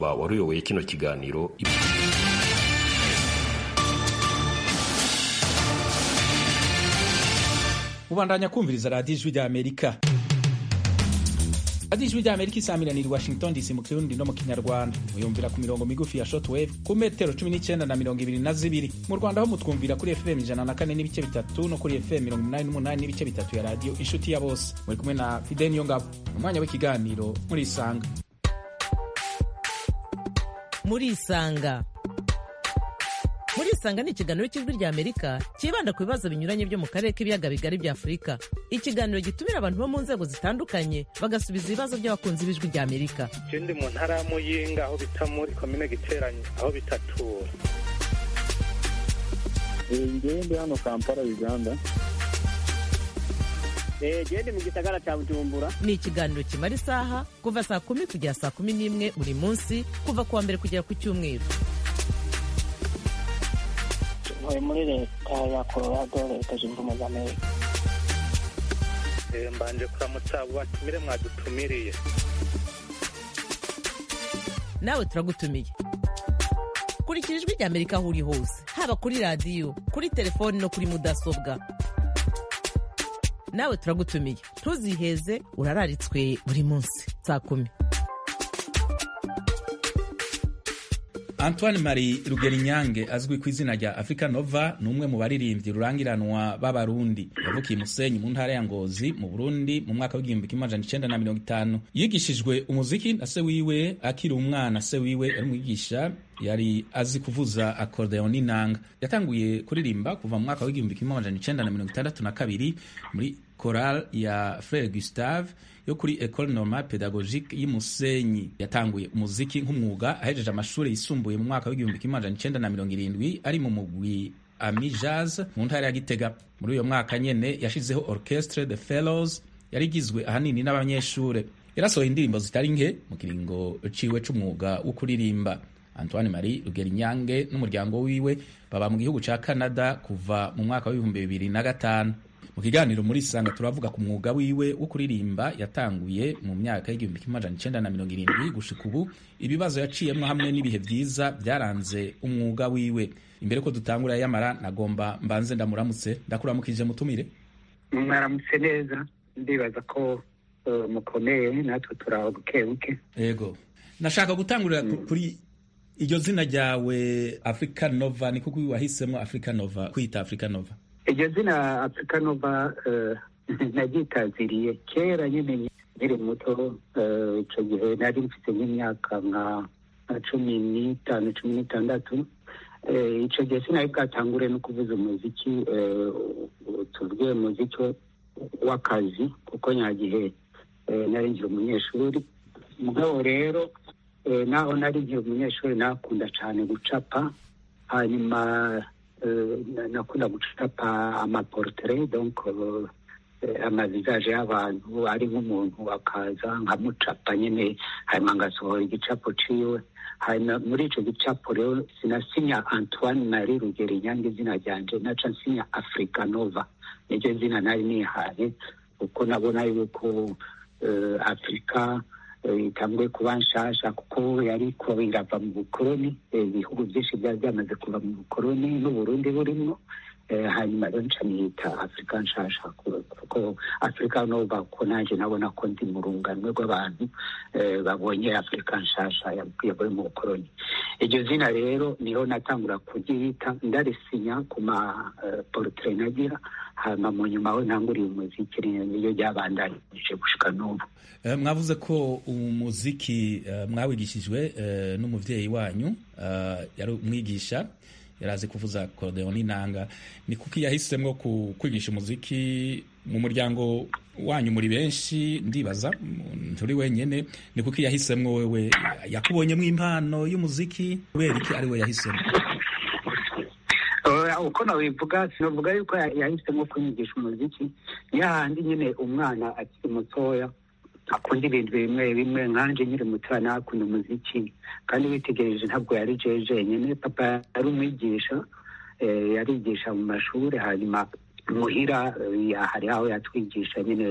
wari uyoboye kino kiganiro ubandanya kumviriza radiyo ijwi rya amerika radiyo ijwi rya amerika isamiraniye i washington dc mu kirundi no mu kinyarwanda muyumvira ku mirongo migufi ya shortwave ku metero cumi n'icyenda na mirongo ibiri na zibiri mu rwanda ho mutwumvira kuri fm ijana na kane n'ibice bitatu no kuri fm mirongo inani n'umunani n'ibice bitatu ya radiyo inshuti ya bose muri kumwe na fide niyo ngabo umwanya w'ikiganiro muri isanga muri isanga muri isanga ni ikiganiro cy'ijwi rya amerika cyibanda ku bibazo binyuranye byo mu karere k'ibiyaga bigari bya afurika ikiganiro gitumira abantu bo mu nzego zitandukanye bagasubiza ibibazo by'abakunzi b'ijwi rya amerika je ndi mu ntara ya muyinga aho bita muri komine giteranye aho bitatura ngewe ndi hano kampala uganda gende mu gisagara cya bujumbura ni ikiganiro kimara isaha kuva saa kumi kugera saa kumi n'imwe buri munsi kuva ku wa mbere kugera ku cyumweru ntuye muri leta ya colorado leta zunze ubumwe za amerika Eh, mbanje kuramutsa abo batumire mwadutumiriye nawe turagutumiye kurikira ijwi rya amerika aho uri hose haba kuri radiyo kuri telefoni no kuri mudasobwa nawe turagutumiye ntuziheze urararitswe buri munsi saa kumi antoine marie rugerinyange azwi ku izina rya africa nova ni umwe mu baririmbyi rurangiranwa b'abarundi yavukiye musenyi mu ntara ya ngozi mu burundi mu mwaka w'igihumbi kimwe amajana icenda na mirongo itanu yigishijwe umuziki na se wiwe akiri umwana se wiwe yari umwigisha yari azi kuvuza akordeon n'inanga yatanguye kuririmba kuva mu mwaka w'igihumbi kimwe amajana icenda na mirongo itandatu na kabiri muri choral ya frere gustave yo kuri ecole normale pedagogique y'Imusenyi yatanguye umuziki nk'umwuga ahejeje amashuri yisumbuye mu mwaka w'igihumbi kimwe amajana icenda na mirongo irindwi ari mu mugwi ami jazz mu ntara ya Gitega muri uyo mwaka nyene yashizeho orchestre de fellows yari igizwe ahanini n'abanyeshure yarasohoye indirimbo zitari nke mu kiringo ciwe c'umwuga wo kuririmba Antoine Marie Rugerinyange n'umuryango wiwe baba mu gihugu ca Canada kuva mu mwaka w'ibihumbi bibiri na gatanu mu kiganiro muri isanga turavuga ku mwuga wiwe wo kuririmba yatanguye mu myaka y'igihumbi kimwe amajana icenda na mirongo irindwi gushika ubu ibibazo yaciyemwo hamwe n'ibihe vyiza byaranze umwuga wiwe imbere ko dutangura yamara nagomba mbanze ndamuramutse ndakuramukije mutumire mwaramutse neza ndibaza ko eh, mukomeye natwe turaho buke buke yego nashaka gutangurira ku- kuri iryo zina ryawe africa nova ni kuko wahisemo africa nova kwita africa nova iryo zina afurika nova eh, naryitaziriye kera nyine nkiri muto eh, ico gihe nari mfite nk'imyaka nka nka cumi n'itanu cumi n'itandatu Eh, ico gihe sinari bwatangure no kuvuza umuziki eh, tuvuge umuziki w'akazi kuko nyagihe eh, nari nkiri umunyeshuri mugabo rero eh, naho nari nkiri umunyeshuri nakunda cyane gucapa hanyuma eh, na- nakunda gucapa amaportrait donc eh, amavisaje y'abantu ari nk'umuntu akaza nkamucapa nyine hanyuma ngasohora igicapo ciwe hanyuma muri ico gicapo rero sinasinya antoine marie rugero inyange izina ryanje naca nsinya africa nova niryo zina nari nihaye kuko nabona yuko eh, afurika eh, itanguye kuba nshasha kuko yari kuba irava mu bukoroni eh, ibihugu byinshi byari byamaze kuva mu bukoroni n'uburundi burimwo Eh, hanyuma rero nca niyita afurika nshasha ku- kuko afurika nova ko nanjye nabona ko ndi mu runganwe rw'abantu eh, babonye afurika nshasha yavuye mu bukoroni iryo zina rero niho natangura kuryita ndarisinya ku ma eh, portrait nagira hanyuma mu nyuma we ntanguriye umuziki niyo ryabandanije gushika n'ubu Eh, mwavuze ko umuziki eh, mwawigishijwe eh, n'umuvyeyi wanyu eh, yari umwigisha yarazi kuvuza akordeon n'inanga ni kuki yahisemwo ku- kwigisha umuziki mu muryango wanyu muri benshi ndibaza m- nturi wenyene ni kuki yahisemwo wewe yakubonyemwo impano y'umuziki kubera iki ari we yahisemo Eh, uko nabivuga sinavuga yuko ya- yahisemo kunyigisha umuziki ni hahandi nyine umwana akiri mutoya akunda ibintu bimwe bimwe nkanje nkiri mutoya nakunda umuziki kandi witegereje ntabwo yari jewe jenyine papa yari umwigisha eh, yarigisha mu mashuri hanyuma muhira eh, hari aho yatwigisha nyine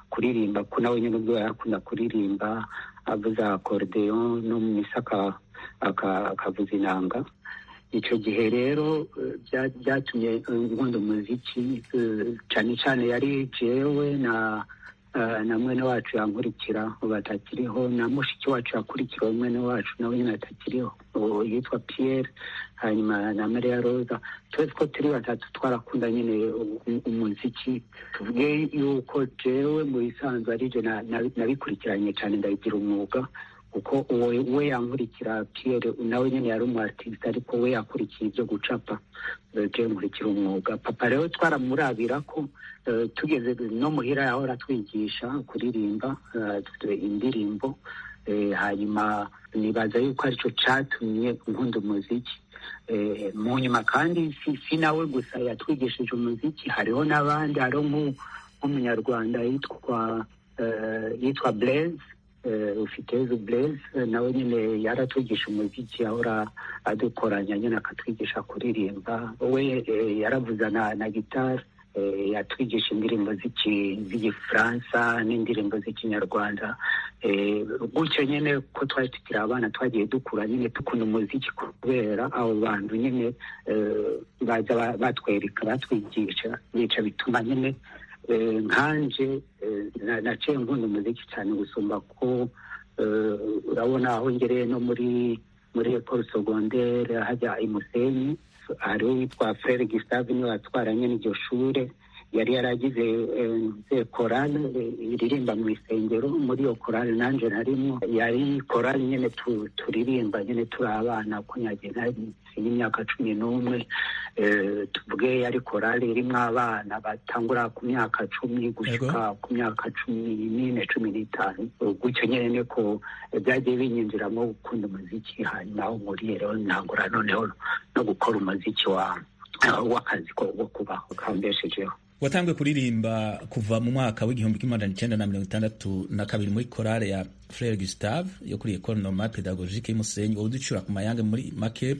kuririmba ko nawe nyine ubwo yarakunda kuririmba avuza akorudeyo no mu misa aka- aka- akavuza inanga icyo gihe rero eh, bya- byatumye eh, nkunda umuziki eh, cyane cyane yari jewe na eh, na mwene wacu yankurikira ubu atakiriho na mushiki wacu yakurikira mwene wacu nawe nyine atakiriho ubu yitwa Pierre hanyuma na Maria Rosa twese ko turi batatu twarakunda nyine u- umuziki tuvuge yuko jewe mu bisanzwe ari je na- na- nabikurikiranye cyane ndabigira umwuga kuko uwo we yankurikira Pierre nawe nyine yari umu artiste ariko we yakurikiye ibyo gucapa eh, je nkurikira umwuga papa rero twaramurabira ko eh, tugeze no muhira yahora atwigisha kuririmba eh, dufite indirimbo eh, hanyuma nibaza yuko aricyo cyatumye nkunda umuziki Eh, mu nyuma kandi si, si nawe gusa yatwigishije umuziki hariho n'abandi hariho nk'u- nk'umunyarwanda yitwa eh, yitwa Blaise eh, ufitezo Blaise eh, nawe nyine yaratwigisha umuziki ahora adukoranya nyine akatwigisha kuririmba we eh, yaravuza na, na gitari eh, yatwigisha indirimbo z'iki- z'igifaransa n'indirimbo z'ikinyarwanda eh, gutyo nyine ko twari tukiri abana twagiye dukura nyine dukunda umuziki kubera abo bantu nyine eh, baza ba- batwereka batwigisha bica bituma nyine eh, nkanje eh, na- naciye nkunda umuziki cyane gusumba ko eh, urabona aho ngereye no muri muri ecole secondaire hajya i Musenyi hariho witwa Frere Gustave niwe watwaranye n'iryo shure yari yaragize eh, korale eh, iririmba mu isengero muri iyo korale nanje narimwo yari korale nyene tu- turirimba nyene turi abana ko nyagiye nari y'imyaka cumi n'umwe eh, tuvuge yari korale irimwo abana batangura ku myaka cumi gushika ku myaka cumi n'ine cumi n'itanu gutyo nyene niko eh, byagiye binyinjiramo gukunda umuziki hanyuma aho nkuriye rero ntangura noneho no gukora umuziki wa w'akazi ko wo kubaho kambeshejeho watanguye kuririmba kuva mu mwaka w'igihumbi kimwe magana cyenda na mirongo itandatu na kabiri muri korale ya frere gustave yo kuri ecole normale pedagogique y'umusenyi wowe uducura ku mayange muri make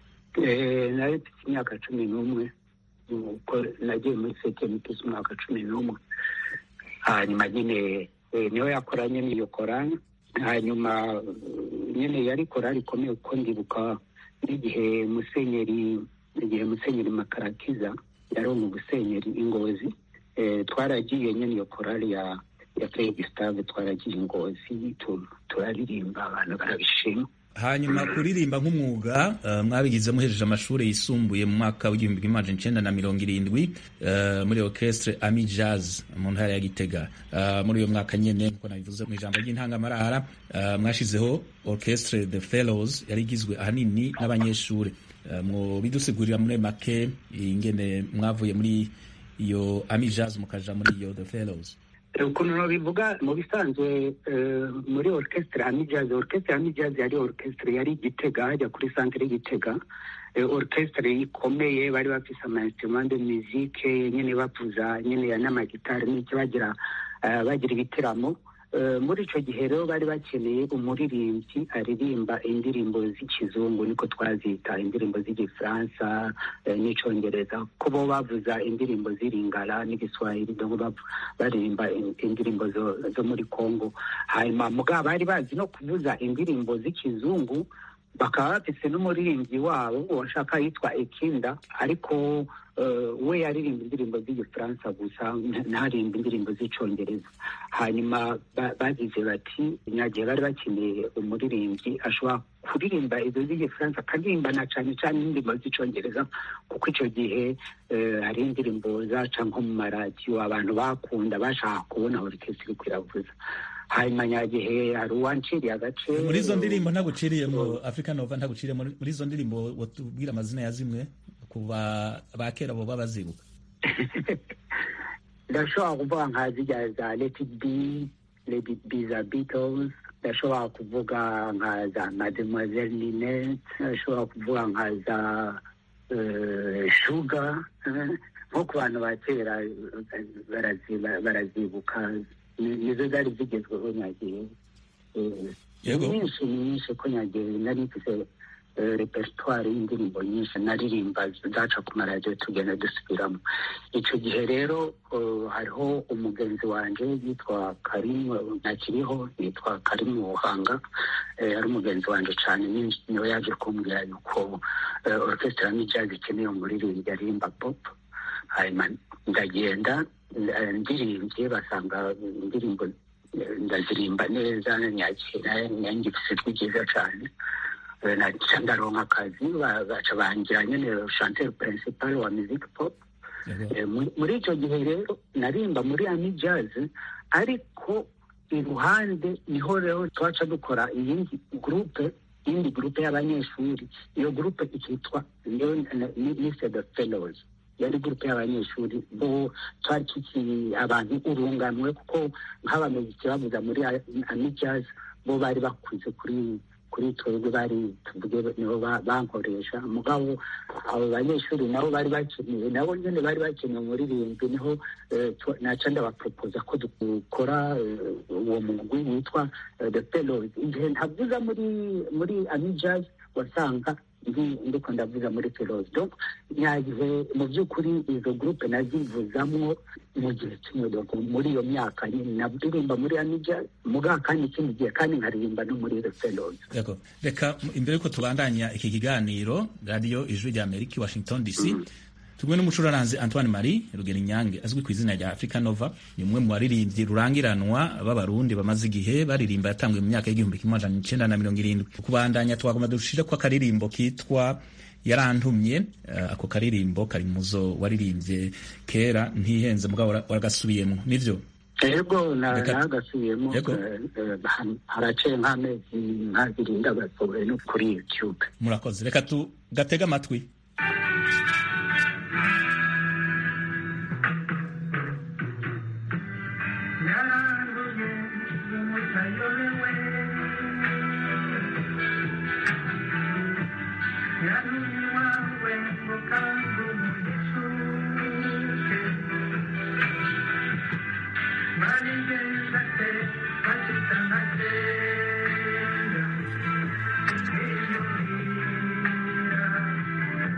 Eh, nari mfite imyaka cumi n'umwe nuko nagiye muri sete mfite umwaka cumi n'umwe hanyuma nyine eh, niwe yakoranye n'iyo korani hanyuma eh, nyine yari korali ikomeye kuko ndibuka n'igihe musenyeri igihe musenyeri makarakiza yari mu gusenyeri ingozi eh, twaragiye nyine iyo korali ya ya Frere Gustave twaragiye ingozi tu- turaririmba abantu barabishima hanyuma kuririmba nk'umwuga uh, mwabigize muhejeje amashuri yisumbuye mu mwaka w'igihumbi kimwe magana icenda na mirongo irindwi uh, muri orchestre ami jazz mu ntara ya gitega uh, muri uyo mwaka nyene nkuko nabivuze mu ijambo ry'intangamarara uh, mwashizeho orchestre the fellows yari igizwe ahanini n'abanyeshuri uh, mu bidusigurira muri make ingene mwavuye muri iyo ami jazz mukaja muri iyo the fellows ukuntu bivuga mu bisanzwe eh, muri orchestre Ami Jazz orchestre Ami Jazz yari orchestre yari Gitega hajya kuri centre Gitega eh, orchestre ikomeye bari bafise ama instrument de musique nyene bavuza nyene ya n'amagitari n'icyo bagira eh, bagira ibitaramo Eh, muri ico gihe rero bari bakeneye umuririmbyi aririmba indirimbo z'ikizungu niko twazita indirimbo z'igifaransa eh, n'icongereza ko bo bavuza indirimbo z'iringara n'igiswahili donc bavu- baririmba in- indirimbo zo, zo muri congo hanyuma mugabo bari bazi no kuvuza indirimbo z'ikizungu bakaba bafise n'umuririmbyi wabo washaka yitwa ekinda ariko uh, we yaririmba indirimbo z'igifaransa gusa nta- ntaririmba indirimbo z'icongereza hanyuma ba- bagize bati nyagihe bari bakeneye umuririmbyi ashobora kuririmba izo z'igifaransa akaririmba na cane cane indirimbo z'icongereza kuko ico gihe eh, hari indirimbo zaca nko mu maradiyo abantu bakunda bashaka kubona orikestre iriko iravuza hanyuma nyagihe hari uwanciriye agace muri izo ndirimbo ntaguciriyemo africa nova ntaguciriyemo muri izo ndirimbo watubwira amazina ya zimwe ku ba ba kera bo bazibuka ndashobora kuvuga nka zijya za let it be let it be za beatles ndashobora kuvuga nka za mademoiselle ninette ndashobora kuvuga nka za eh, sugar eh, nko ku bantu ba kera eh, barazi- barazibuka Ni- nizo zari zigezweho nyagihe Eh, Yego. ni nyinshi ni nyinshi ko nyagihe nari mfise eh, repertoire y'indirimbo nyinshi naririmba zaca ku maradiyo tugenda dusubiramo icyo gihe rero eh, hariho umugenzi wanje yitwa karimu ntakiriho yitwa karimu buhanga eh, ari umugenzi wanje cyane ni- niwe yaje kumbwira yuko eh, orchestre ya jazz ikeneye umuririmbyi aririmba pop hanyuma ndagenda eh, ndirimbye basanga indirimbo eh, ndazirimba neza nyakira nyangifise ijwi ryiza cyane Eh, naca ndaronka akazi ba- baca bangira nyene chanteur principal wa music pop Yego. Eh, muri- muri icyo gihe rero narimba muri ami jazz ariko iruhande niho rero twaca dukora iyindi gurupe iyindi gurupe y'abanyeshuri iyo gurupe ikitwa lise the fellows yari gurupe y'abanyeshuri bo twari tukiri abantu urunganwe kuko nk'abamuziki bavuza muri ami jazz bo bari bakuze kuri kuri twebwe bari tuvuge nibo ba- bankoresha mugabo abo banyeshuri nabo bari bakeneye nabo nyine bari bakeneye umuririmbyi niho eh, twa- naca ndabaporopoza ko dukora eh, uwo mugwi witwa eh, the fellows igihe ntavuza muri muri amijaz wasanga ndi ndiko ndavuza muri fellows donc nyagihe mu by'ukuri izo groupe nazivuzamwo mu gihe kimwe donc muri iyo myaka nyine naririmba muri amijaz mugabo kandi ikindi gihe kandi nkaririmba no muri the fellows Yego. reka m- imbere yuko tubandanya iki kiganiro radiyo ijwi rya amerika i washington dc tumwe n'umucuraranzi antoine marie rugero inyange azwi ku izina rya africa nova ni umwe mu baririmbyi rurangiranwa b'abarundi bamaze igihe baririmba yatanguye mu myaka y'igihumbi kimwe amajana icenda na mirongo irindwi kubandanya twagomba dushire ko akaririmbo kitwa yarantumye eh, ako karirimbo kari muzo waririmbye kera ntihenze mugabo wara- waragasubiyemo nivyo ego na- Reka- nagasubiyemo Yego. eh, eh, ha- haraciye nk'amezi nk'abiri ndagasohoye no kuri youtube murakoze reka tugatege amatwi yaranguye umutayobewe yantumye iwawe ngo kandi umunyeshuke barigenda te bashitana kera kwiyumvira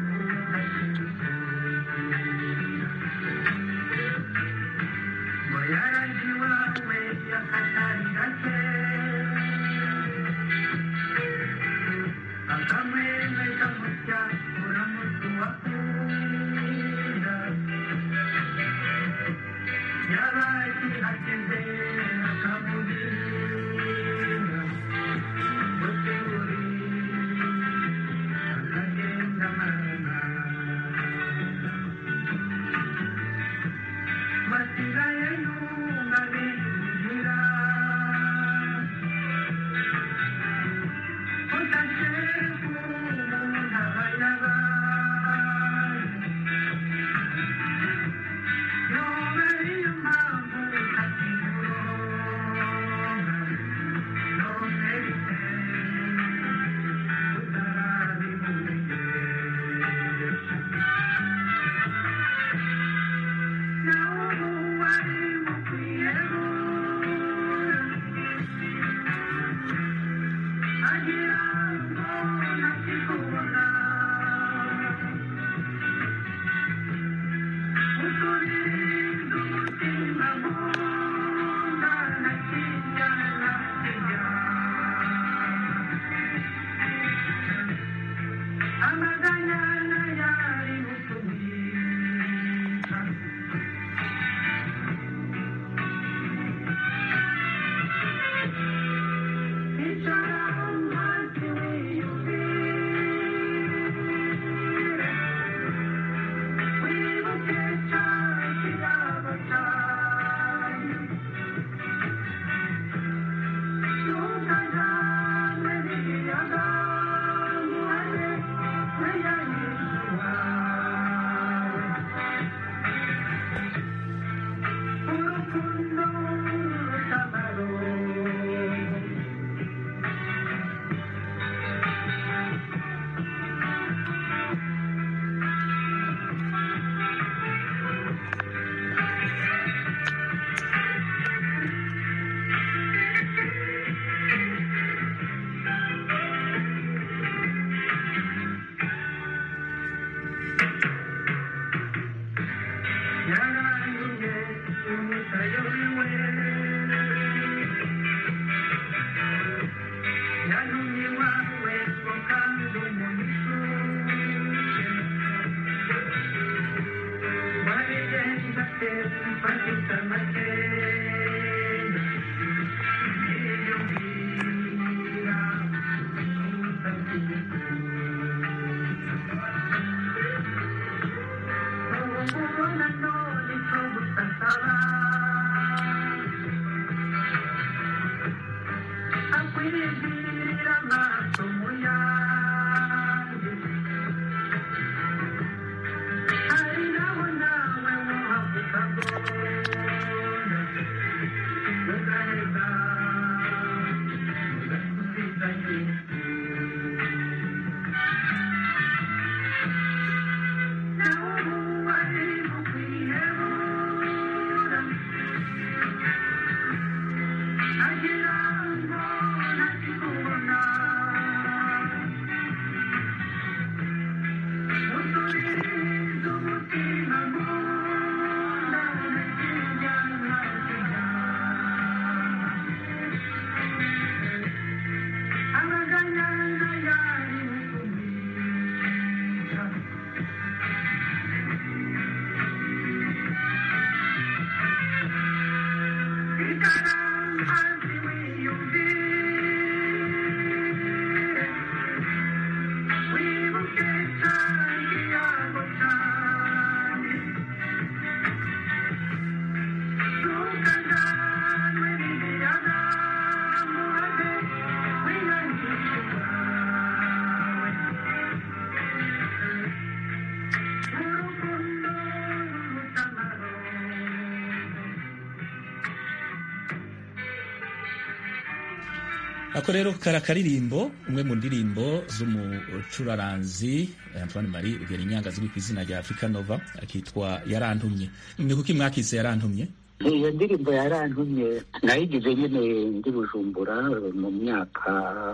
ako rero kari akaririmbo umwe mu ndirimbo z'umucuraranzi Antoine Marie Rugerinyange azwi ku izina rya Africa Nova akitwa yarantumye ni kuki mwakise yarantumye iyo ndirimbo yarantumye nayigize nyine ndi bujumbura mu myaka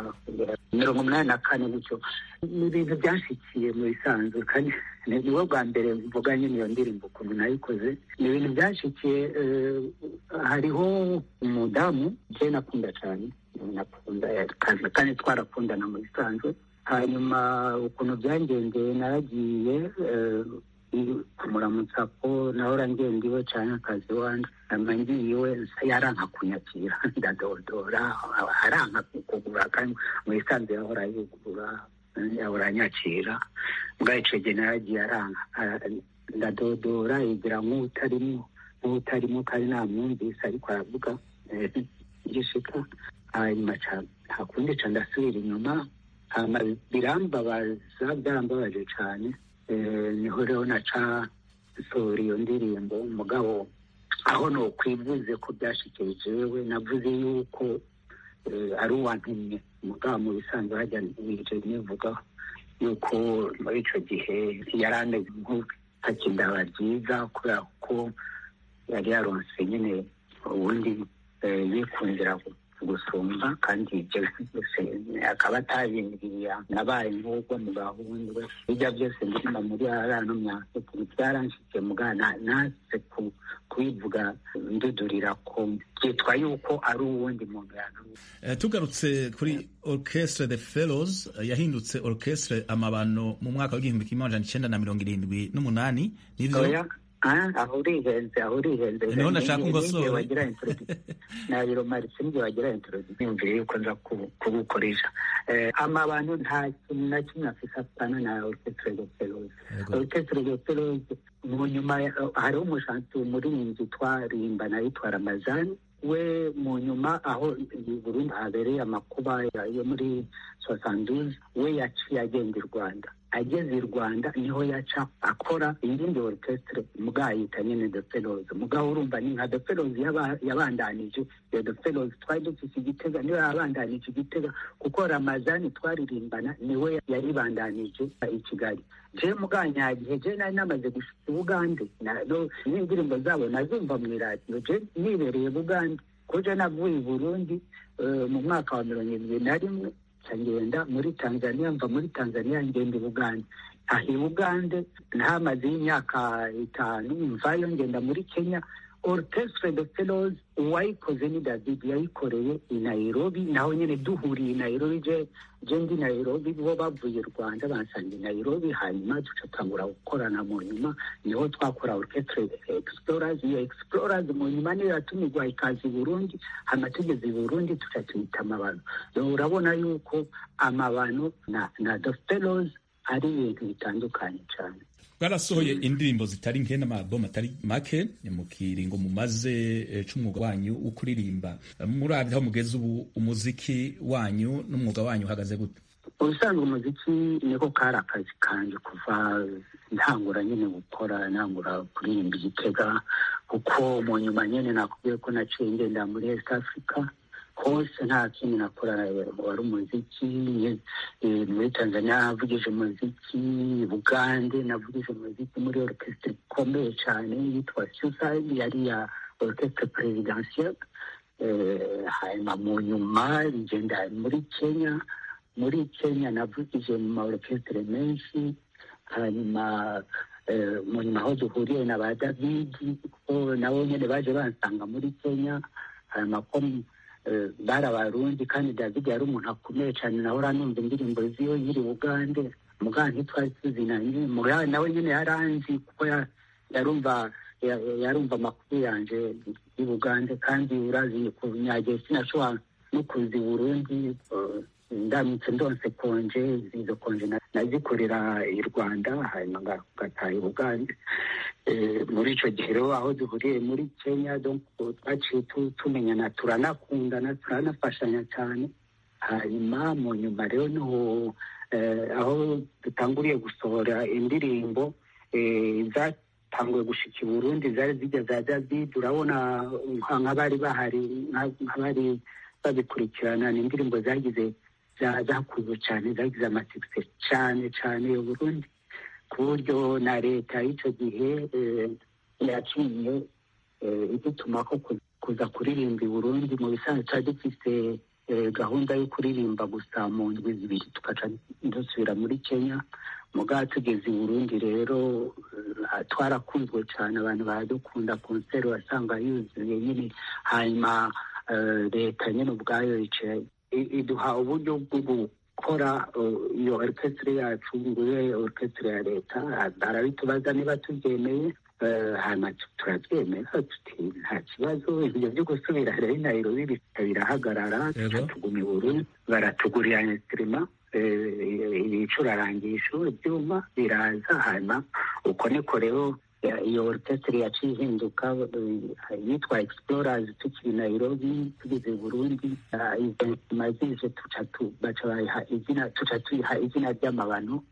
mirongo umunani na kane gutyo ni ibintu byanshikiye mu bisanzwe kandi niwo bwa mbere mvuga nyine iyo ndirimbo ukuntu nayikoze ni ibintu byanshikiye hariho umudamu je nakunda cyane nakunda kandi twarakundana mu bisanzwe hanyuma ukuntu byangendeye naragiye kumuramutsa ko nahora ngenda iwe cyane akazi wanje hanyuma ngiye iwe yaranka kunyakira ndadodora aranka kugura kandi mu bisanzwe yahora yugurura yahora anyakira mbwa ico gihe naragiye aranka ndadodora yigira nk'utarimo nk'utarimo kandi namwumvise ariko aravuga gishika hanyuma nta kundi ca ndasubira inyuma hama birambabaza byarambabaje cane niho rero naca nsohora iyo ndirimbo mugabo aho nokwivuze ko byashikiye jewe navuze yuko ari uwantumye mugabo mu bisanzwe hajya nije nivuga yuko muri ico gihe yarameze nk'utakindaba ryiza kubera ko yari yaronse nyine ubundi yikundira gusumba kandi ibyo byose akaba atabimbwiye nabaye nk'ubwo mu gahunda bijya byose ndima muri arano myaka byaranshikiye mugana naze kubivuga ndudurira ko byitwa yuko ari uwundi muntu yantumye tugarutse kuri orchestre the fellows yahindutse orchestre amabano mu mwaka w'igihumbi kimwe amajana icenda na mirongo irindwi n'umunani nivyo aho urihenze aho urihenze niho nashaka ungosora wagira nabiro marise nibyo wagira introduction yumviye yuko nza kugukoresha amabano nta kintu na kimwe afise apana na orchestre de fellows orchestre de fellows mu nyuma hariho umushansi umuririmbyi twarimbana yitwa ramazani we mu nyuma aho Burundi habereye amakuba yo muri sosanduze we yaciye agenda i Rwanda ageze i Rwanda niho yaca akora iyindi orchestre mugabo yita nyine The Fellows mugabo urumva ni nka The Fellows yabandanije iyo The Fellows twari dufise igitega niwe yabandanije igitega kuko Ramazani twaririmbana niwe yaribandanije i Kigali je muganyagihe je nari namaze gushika Bugande n'indirimbo zabo nazumva mu iradiyo je nibereye Bugande ko je navuye i Burundi mu mwaka wa mirongo irindwi na rimwe ngenda muri tanzania mva muri tanzania ngenda i bugande aha i bugande ntamaze y'imyaka itanu mvayo ngenda muri kenya orchestre de fellows uwayikoze ni david yayikoreye i nairobi naho nyine duhuriye i nairobi je je ndi nairobi bo bavuye rwanda bansanga i nairobi hanyuma ducatangura gukorana mu nyuma niho twakora orchestre explorers iyo explorers mu nyuma niyo yatumirwa ikaza i burundi hanyuma tugeze i burundi tuca tuyita amabano urabona yuko amabano na, na the fellows ari ibintu bitandukanye cyane bwarasohoye indirimbo zitari nke n'amabomu atari make ni mu kiringo mumaze eh, c'umwuga wanyu wo kuririmba murabye aho mugeze ubu umuziki wanyu n'umwuga wanyu uhagaze gute ubusanzwe umuziki niko kari akazi kanjye kuva ntangura nyine gukora ntangura kuririmba igitega kuko mu nyuma nyine nakubwiye ko naciye ngenda muri east africa hose nta kindi nakora wari umuziki eh, muri tanzania navugije umuziki bugande navugije umuziki muri orchestre ikomeye cyane yitwa suicide yari ya orchestre presidentielle Eh, hanyuma mu nyuma ngenda muri kenya muri kenya navugije mu ma orchestre menshi hanyuma eh, mu nyuma aho duhuriye na ba david kuko nabo nyine baje bansanga muri kenya hanyuma ko eh, bari abarundi kandi david yari umuntu akomeye cyane nawe uranumva indirimbo ziwe nyiri bugande muganga ntitwari tuzinanye muganga nawe nyine yaranzi kuko ya- yarumva ya- yarumva amakuru yanje i bugande kandi urazi kunyagiye sinashobora no kuza i burundi eh, ndamutse ndonse konje izo konje na- nazikorera i rwanda hanyuma nga- ngataha i bugande Eh, muri icyo gihe rero aho duhuriye muri kenya donc twaciye tu- tumenyana turanakundana turanafashanya cyane hanyuma mu nyuma rero niho eh, aho dutanguriye gusohora indirimbo eh, zatanguye gushika i burundi zari zijya za david urabona nka- nk'abari bahari nka- nk'abari babikurikirana ni indirimbo zagize za- zakunzwe cyane zagize amatikisi cyane cyane i burundi ku buryo na leta y'icyo gihe eh, yaciye eh, idutuma ko ku- kuza kuririmba i burundi mu bisanzwe twari dufite eh, gahunda yo kuririmba gusa mu ndwi zibiri tugaca dusubira muri kenya mugabo tugeze i burundi rero eh, twarakunzwe cyane abantu baradukunda konseri wasanga yuzuye nyine hanyuma eh, leta nyine ubwayo yicaye i- iduha uburyo bwo gukora uh, iyo orchestre yacu ngo ibe orchestre ya leta barabitubaza niba tubyemeye eh, hanyuma tu- turabyemera tuti nta kibazo ibyo byo gusubira rero i nairobi bihita birahagarara Yego. tuguma i burundi baratugurira instrima ibicurarangisho ibyuma biraza hanyuma uko niko rero ya- iyo orchestre yaciye ihinduka eh, yitwa explorers tukiri nairobi tugeze i burundi Ah, izo mazije tuca tu- baca bayiha izina tuca tuyiha izina ry'amabano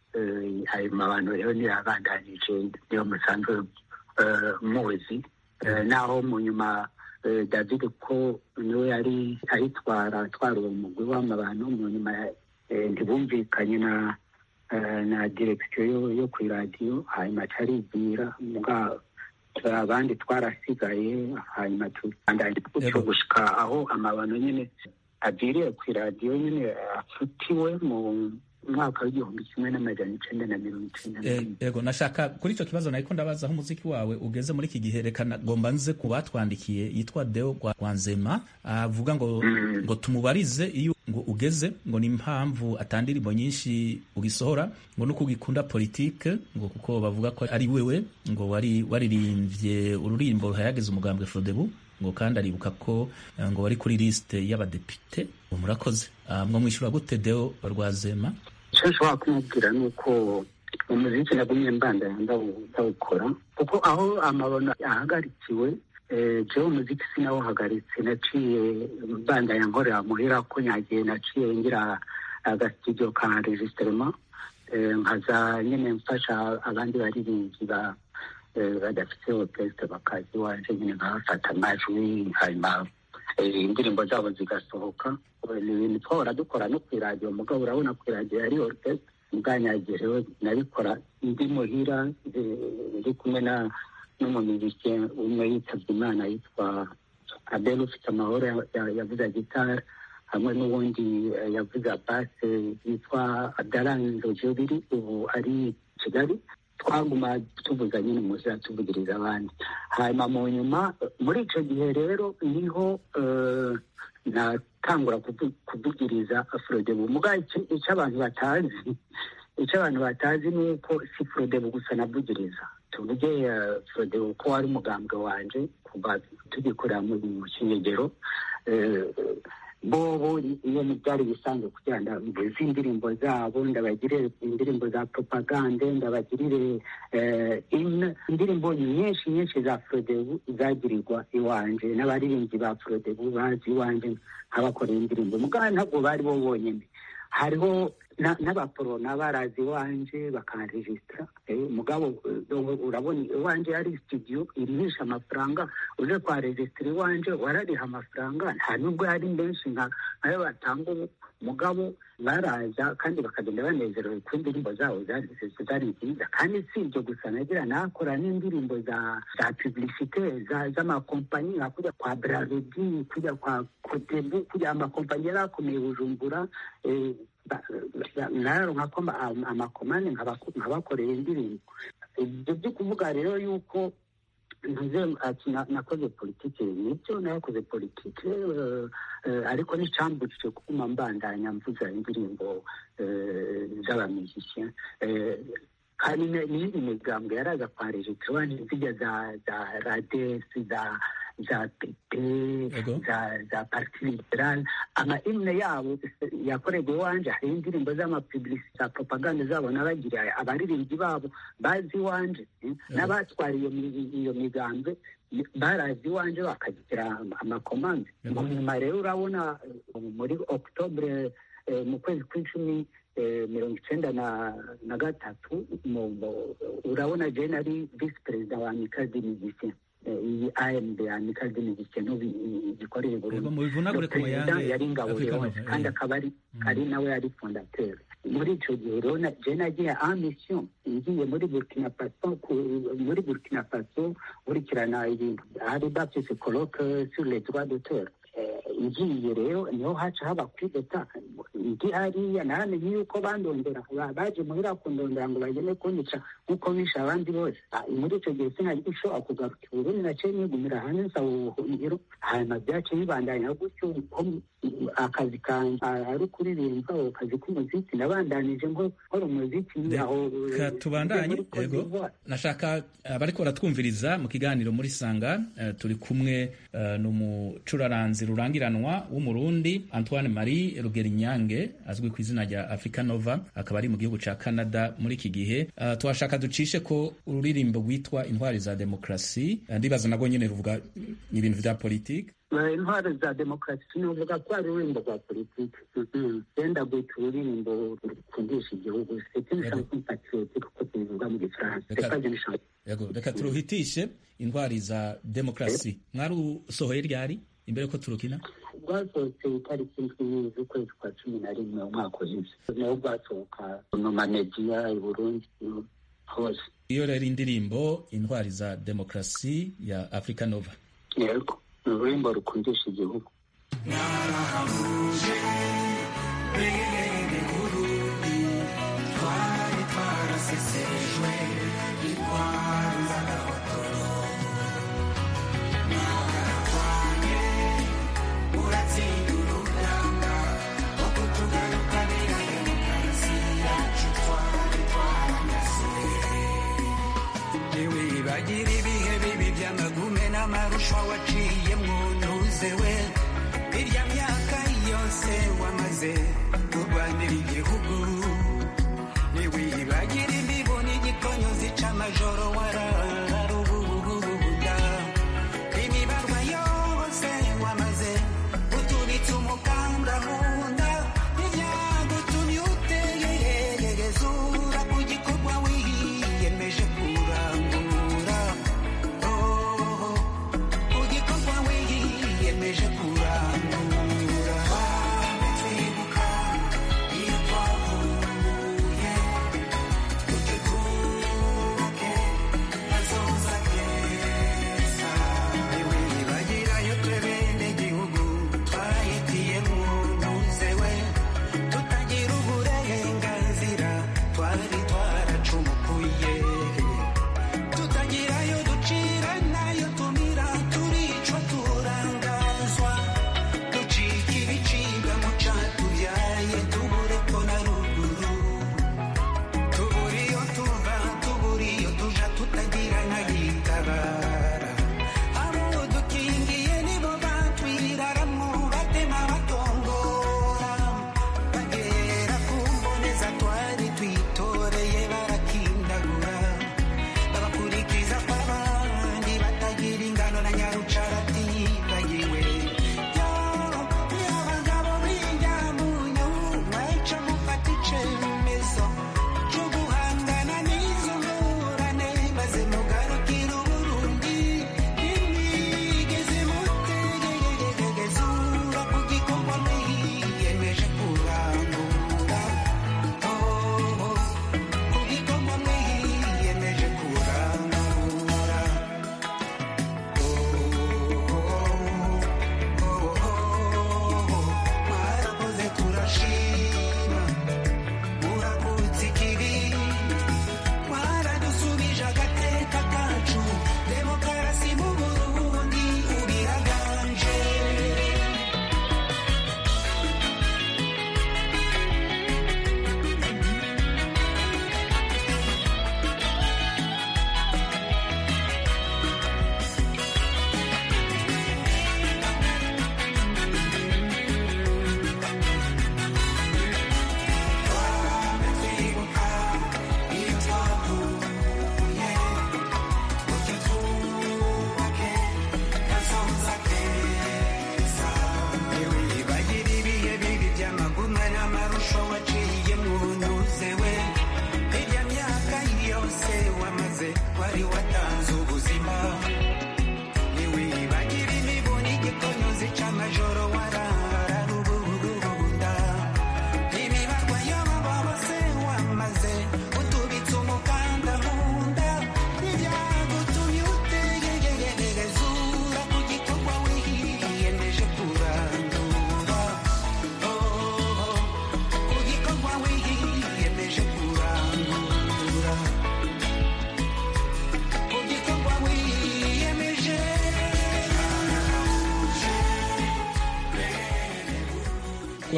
Eh, ayo mabano rero nirabandanije niyo musanzwe eh, muzi Eh, naho mu nyuma eh, david ko niwe yari ayitwara atwara uwo mugwi w'amabano mu nyuma eh, ntibumvikanye na eh, na direkisiyo yo, yo ku iradiyo hanyuma caribwira muga abandi twarasigaye hanyuma tubandanya gutyo Yego. gushika aho amabano nyine agiriye ku iradiyo nyine afutiwe mu mwaka w'igihumbi kimwe n'amajana icenda na mirongo icenda na Eh, rimwe Ego nashaka kuri icyo kibazo nariko ndabaza aho umuziki wawe ugeze muri iki gihe reka na- ngomba nze ku batwandikiye yitwa Deo Gwa- Gwanzema avuga ngo ngo tumubarize iyo ngo ugeze ngo ni impamvu atandirimbo nyinshi ugisohora ngo nuko ugikunda politike ngo kuko bavuga ko ari wewe ngo wari waririmbye ururimbo ruhayagiza umugambwe Frodebu ngo kandi aribuka ko eh, ngo wari kuri liste y'abadepite ngo murakoze Ah, mwo mwishyura gute Deo Rwazema icyo nshobora kumubwira ni uko umuziki nagumye mbandanya ndawu- ndawukora kuko aho amabono ahagarikiwe eh, jewe umuziki sinawuhagaritse naciye mbandanya nkorera muhira ko nyagiye naciye ngira agasitudiyo ka enregistrement eh, nkaza nyine mfasha abandi baririmbyi ba eh, badafite orchestre bakazi wanje nyine nkabafata amajwi hanyuma eh, indirimbo zabo zigasohoka ni ibintu twahora dukora no ku iradiyo mugabo urabona ku iradiyo yari orchestre ubwanyagiye rero nabikora ndi muhira eh, ndi kumwe na n'umumiziki umwe yitabye imana yitwa abel ufite amahoro ya- ya- yavuze gitari hamwe n'uwundi eh, yavuze base yitwa abdaranzo jobiri ubu ari i kigali twaguma tuvuga nyine umuzira tuvugiriza abandi hanyuma mu nyuma muri icyo gihe rero niho eh, natangura kuvu- kuvugiriza afrodebu muga icyo icyo abantu batazi icyo abantu batazi ni uko si frodebu gusa navugiriza tuvuge eh, frodebu ko wari umugambwe wanje kuva tugikorera mu mu kinyegero eh, bobo iyo byari bisanzwe kugira ngo mvuze indirimbo zabo ndabagirire indirimbo za propagande ndabagirire eh, in- indirimbo nyinshi nyinshi za frodebu zagirirwa iwanje n'abaririmbyi ba frodebu bazi iwanje nk'abakorera indirimbo mugabo ntabwo bari bo bonyine hariho na- n'abaporona barazi iwanje bakanregisitara eh, mugabo eh, urabona iwanje yari studio irihisha amafaranga uje kwa regisitara iwanje warariha amafaranga nta nubwo yari menshi nka ayo batanga ubu mugabo baraza kandi bakagenda banezerewe ku indirimbo zabo zari zari nziza kandi si ibyo gusa nagira nakora n'indirimbo za za publicite za- z'amakompanyi nka kujya kwa brarudi kujya kwa kotebu kujya amakompanyi yari akomeye bujumbura eh, ba- ba- naronka ko ama- ama- amakomane nkabako- nkabakorera indirimbo ibyo byo kuvuga rero yuko ntuze ati na- nakoze politiki nibyo nakoze politiki eh, eh, ariko n'icyambujije kuguma mbandanya mvuza indirimbo eh, z'abamizisiya kandi ne- n'iyindi migambo yaraza kwa regitwa zijya za za radesi za za pepe Yego. za za parti liberal ama imwe yabo yakorerwa iwanje hari indirimbo z'amapublicite za propaganda zabo nabagira abaririmbyi babo bazi iwanje eh, n'abatwara iyo mi- iyo migambi barazi iwanje bakagira ama- amakomande Yego. mu nyuma rero urabona eh, muri octobre eh, mu kwezi kw'icumi eh, mirongo icyenda na na gatatu mu- mu- urabona je nari visi perezida wa amicale de musiciens Eh, iyi amd amicale de musiciens n'ubu i- igikorera i Yego, burundi mubivunagure ku perezida muyange yari ingabo Africa leone Nova, kandi eh. akaba ari ari nawe yari fondateur muri ico gihe rero na- je nagiye en mission ngiye muri burkina faso ku- muri burkina faso nkurikirana ibintu hari baptise colloque sur les droits d'auteur Eh, ngiye rero niho haca haba kwideta ndi hariya naramenye yuko bandondera ba- baje muhira kundondera ngo bagende kunyica nk'uko bishe abandi bose Ah, muri ico gihe sinari gushobora kugaruka i burundi naciye nigumira hanze nsaba ubuhungiro hanyuma byaciye bibandanya gutyo ko mm, akazi kanje ah, ari kuririmba ako kazi k'umuziki nabandanije nko nkora umuziki aho eh, Reka tubandanye muri Cote yego d'Ivoire. nashaka abariko baratwumviriza mu kiganiro muri sanga eh, turi kumwe eh, n'umucuraranzi rurangiranwa w'umurundi antoine marie rugerinyange azwi ku izina rya africa nova akaba ari mu gihugu ca canada muri iki gihe Eh, twashaka ducishe ko ururirimbo rwitwa intwari za demokrasi Eh, ndibaza nabwo nyene ruvuga ibintu vya politike Eh, intwaro za demokarasi sinavuga ko ari ururirimbo rwa politiki genda gwita ururirimbo rukundisha igihugu c'est une Yego. chanson patriotique kuko tubivuga mu gifaransa Reka- c'est pas une chanson yego reka turuhitishe intwari za demokrasi mwarusohoye ryari imbere ko turukina rwasohotse itariki ndwi z'ukwezi kwa cumi na rimwe umwaka uheze naho rwasohoka mu mamediya i burundi no hose iyo rero indirimbo intwari za demokrasi ya africa nova yego ni ururirimbo rukundisha igihugu ntiwibagira ibihe bibi by'amagume n'amarusha waciyemwo ntuzewe irya myaka yose wamaze kurwanira igihugu ntiwibagira imbibo n'igikonyo zica amajoro wararubububububuda imibarwa yose wamaze utubitse umukanda munda ibyagutumye utegereza ura ku gikorwa wiyemeje kurangura Oh, ku gikorwa wiyemeje kurangura twibuka iyo twavuye utyo twubake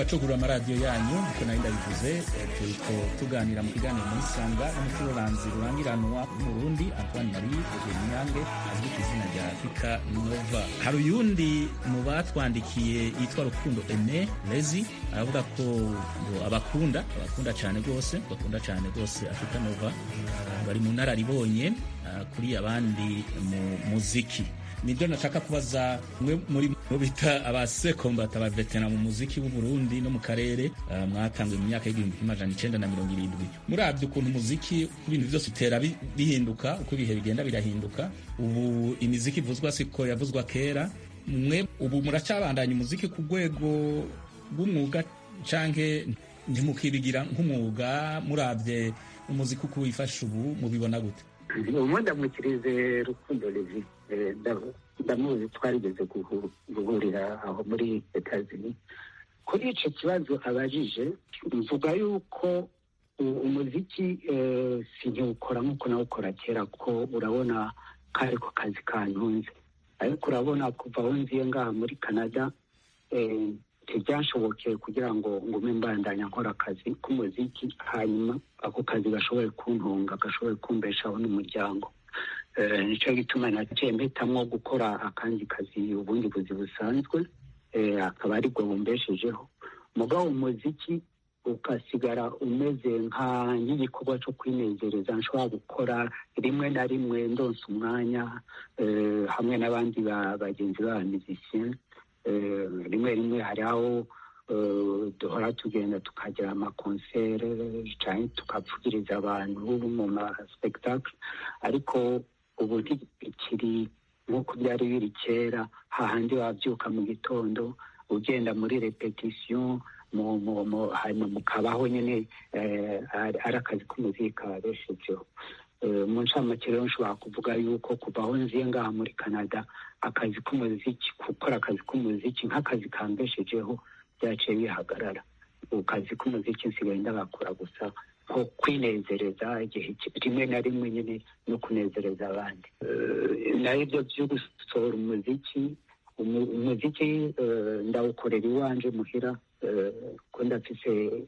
abacugurura amaradiyo yanyu nkuko nari ndabivuze eh, turiko tuganira mu kiganiro muri sanga n'umucururanzi rurangiranwa w'umurundi antoine marie nyange azwi ku izina rya afrika nova hari uyundi mu batwandikiye yitwa rukundo ene lezi aravuga ko ngo abakunda abakunda cyane rwose bakunda cyane rwose afrika nova bari mu nararibonye ah, kuri abandi mu muziki nibyo nashaka kubaza mwe muri mu bita abasekombata abavetera mu muziki w'u Burundi no mu karere uh, mwatanzwe mu myaka y'igihumbi kimwe amajana icenda na mirongo irindwi murabye ukuntu umuziki uko ibintu byose bitera bi- bihinduka uko ibihe bigenda birahinduka ubu imiziki ivuzwa siko yavuzwa kera mwe ubu muracabandanya umuziki ku rwego rw'umwuga canke ntimukibigira nk'umwuga murabye umuziki uko wifashe ubu mubibona gute ubu ndamukirize rukundo levi Eh, nda- ndamuzi twarigeze guhu- guhurira aho muri etazini kuri ico kibazo abajije mvuga yuko u- umuziki eh, sinkiwukora nk'uko nawukora kera kuko urabona kariko kazi kantunze ariko urabona kuva aho nziye ngaha muri canada eh, ntibyanshobokeye kugira ngo ngume mbandanya nkora akazi k'umuziki hanyuma ako kazi gashoboye kuntunga gashoboye kumbeshaho n'umuryango Eh, nicyo gituma naciye mpitamwo gukora akandi kazi ubundi buzi busanzwe eh, akaba aribwo bumbeshejeho mugabo umuziki ugasigara umeze nka nk'igikorwa cyo kwinezereza nshobora gukora rimwe na rimwe ndonsa umwanya eh, hamwe n'abandi ba- bagenzi b'abamizisiyen rimwe rimwe hari aho eh, duhora tugenda tukagira amakonsere cyane tukavugiriza abantu mu maspektakle ariko ubu ntibikiri nk'uko byari biri kera hahandi wabyuka mu gitondo ugenda muri repetisiyo mu- mu- mu- hanyuma mukabaho nyine eh, ari ari akazi k'umuziki kabeshejeho Eh, mu ncamake rero nshobora kuvuga yuko kuva aho nziye ngaha muri canada akazi k'umuziki gukora akazi k'umuziki nk'akazi kambeshejeho byaciye bihagarara ubu kazi k'umuziki nsigaye ndagakora gusa nko kwinezereza igihe ki- rimwe na rimwe nyine no kunezereza abandi Eh, naho ibyo byo gusohora umuziki umu- umuziki eh, ndawukorera iwanje muhira eh, ko ndafise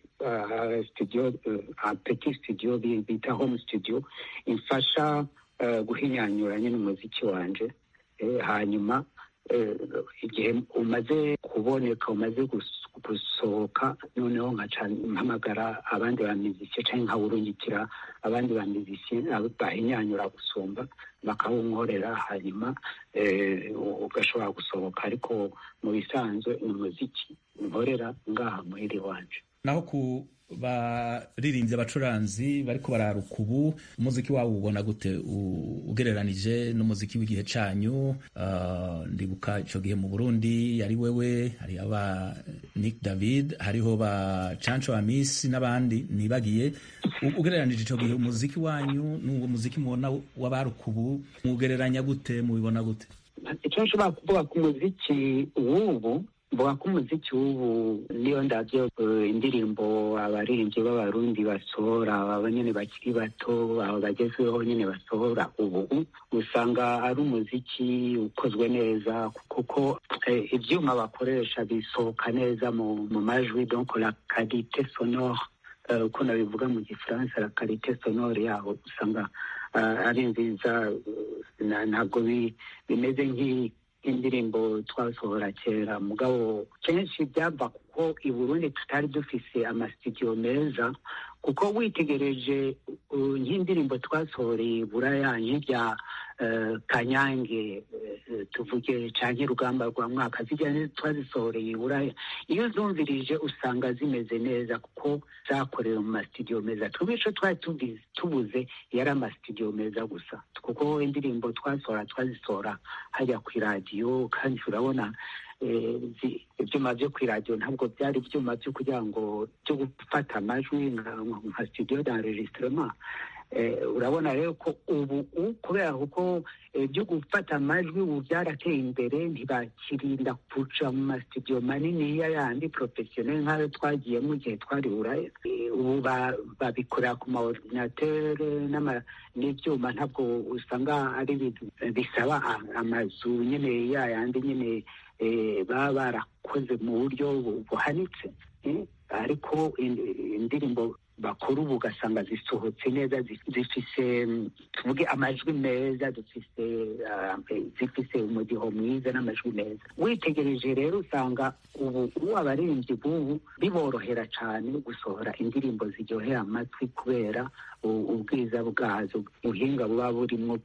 ah, studio eh, ah, petit studio bi- bita home studio imfasha eh, guhinyanyura nyine umuziki wanje Eh, hanyuma eh, igihe umaze kuboneka umaze gus- gusohoka noneho nkaca mpamagara abandi bamizisiye cyangwa nkawurungikira abandi bamizisiye bahinyanyura gusumba bakawunkorera hanyuma eh, ugashobora gusohoka ariko mu bisanzwe ni umuziki nkorera ngaha muhiri wanje naho ku baririmbyi abacuranzi bariko bararuka ubu umuziki wabo ubona gute U- ugereranije n'umuziki w'igihe canyu Ah, ndibuka ico gihe mu burundi yari wewe hari aba nick david hariho ba canco amisi n'abandi nibagiye U- ugereranije ico gihe umuziki wanyu n'uwo muziki mubona w'abaruka ubu mugereranya gute mubibona gute icyo nshobora kuvuga ku muziki w'ubu mvuga ko umuziki w'ubu niyo ndabyo eh, indirimbo abaririmbyi b'abarundi basohora aba nyine bakiri bato aba bagezweho nyine basohora ubu usanga ari umuziki ukozwe neza kuko eh, ibyuma bakoresha bisohoka neza mu mu majwi donc la qualité sonore eh, uko nabivuga mu gifaransa la qualité sonore yaho usanga ah, ari nziza eh, na- ntabwo bi- bimeze nk'i- nk'indirimbo twasohora kera mugabo kenshi byava kuko i burundi tutari dufise amasitidiyo meza kuko witegereje uh, nk'indirimbo twasohoreye buraya nk'ibya eh, kanyange eh, tuvuge canke rugamba rwa mwaka zijya twazisohoreye i buraya iyo uzumvirije usanga zimeze neza kuko zakorewe mu masitidiyo meza twebwe ico twari tubizi- tubuze yari amasitidiyo meza gusa kuko indirimbo twasohora twazisohora hajya ku iradiyo kandi urabona eh, zi- ibyuma byo ku iradiyo ntabwo byari ibyuma byo kugira ngo byo gufata amajwi nka nka studio d'enregistrement Eh, urabona rero ko ubu u- kubera kuko eh, byo gufata amajwi ubu byarateye imbere ntibakirinda kuja mu masitidiyo manini ya yandi professionnel nk'ayo twagiyemo igihe twari buraya Eh, ubu ba- babikorera ku ma ordinateur n'ama- n'ibyuma ntabwo usanga ari ibintu bisaba a- amazu nyine ya yandi nyine eh, baba barakoze mu buryo bu- buhanitse eh, ariko in- indirimbo bakora ubu ugasanga zisohotse neza zi- zifise mm, tuvuge amajwi meza dufise ah, zifise umudiho mwiza n'amajwi meza witegereje rero usanga ubu ubu abaririmbyi b'ubu biborohera cyane gusohora indirimbo ziryohera amatwi kubera u- ubwiza bwazo ubuhinga buba burimo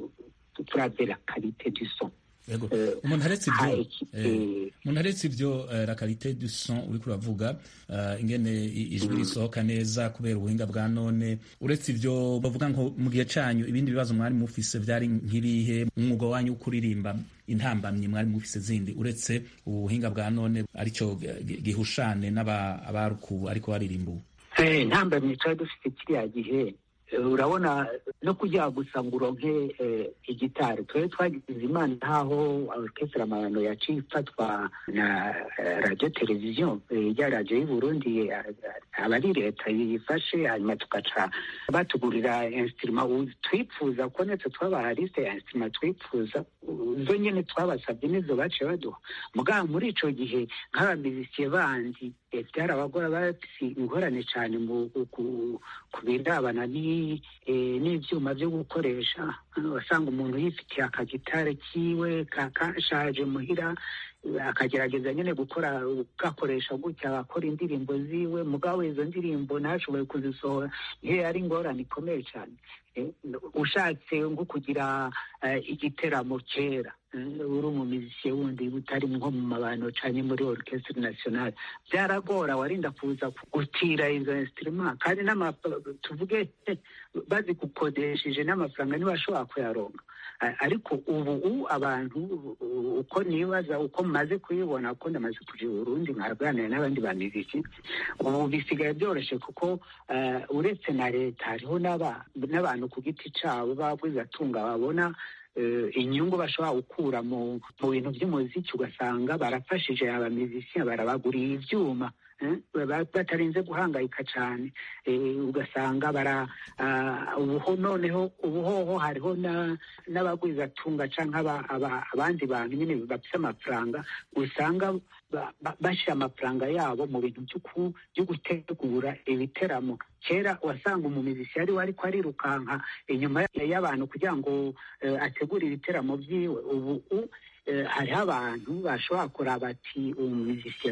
turavera karite du son Yego. Eh, umuntu aretse ibyo ha, iki- eh, eh, umuntu aretse ibyo eh, la qualité du son uriko uravuga eh, ingene i- ijwi risohoka neza kubera ubuhinga bwa none uretse ibyo bavuga ngo mu gihe canyu ibindi bibazo mwari mufise vyari nk'ibihe umwuga wanyu wo kuririmba intambamyi mwari mufise zindi uretse ubuhinga bwa none arico gi- gihushane n'aba abarukubu ariko baririmba ubu Eh, ntambamye twari dufite kiriya gihe eh, urabona no kugira gusa ngo uronke eh, igitari twari twagize imana nkaho orchestre amabano yaciye ifatwa na eh, radio televiziyo eh, ya radio y'u Burundi eh, aba ari leta yifashe hanyuma tugaca batugurira instrument ubu twipfuza ko natwe twabaha liste ya instrument twipfuza zo nyene twabasabye nizo baciye baduha mugabo muri ico gihe nk'abamizisiye bandi eh, byarabagora bafise ingorane cane mu ku- ku birabana ni- eh, n'ivyuma vyo gukoresha wasanga umuntu yifitiye akagitare kiwe ka- kashaje muhira eh, akagerageza nyene gukora gakoresha gutya agakora indirimbo ziwe mugabo izo ndirimbo ntashoboye kuzisohora iyo yari ingorane ikomeye cane Eh, ushatse nko kugira eh, igiteramo kera eh, uri umumizisiye wundi utari nko mu mabano canke muri orchestre nationale byaragora warinda kuza gutira izo instrument kandi n'ama tuvuge eh, bazigukodesheje n'amafaranga ntibashobora kuyaronka A- ariko ubu ubu abantu u- uko nibaza uko maze kuyibona ko ndamaze kuja i burundi nkaganira n'abandi bamiziki ubu bisigaye byoroshye kuko eh, uretse na leta hariho n'aba- n'abantu ku giti cabo babwizatunga babona eh, inyungu bashobora gukura mu mu bintu by'umuziki ugasanga barafashije abamizisiya barabaguriye ivyuma eh, ba- batarinze guhangayika cane eh, ugasanga bara ah, ubuho noneho ubuhoho hariho na- n'abagwizatunga canke aba- aba- abandi bantu nyine bafise amafaranga usanga ba- ba- bashira amafaranga yabo mu bintu vy'uku- vyo gutegura ibiteramo kera wasanga umumizisi yari ariko arirukanka inyuma y'abantu kugira ngo eh, ategure ibiteramo vyiwe ubu u- eh, hariho abantu bashobora kuraba ati umumizisiye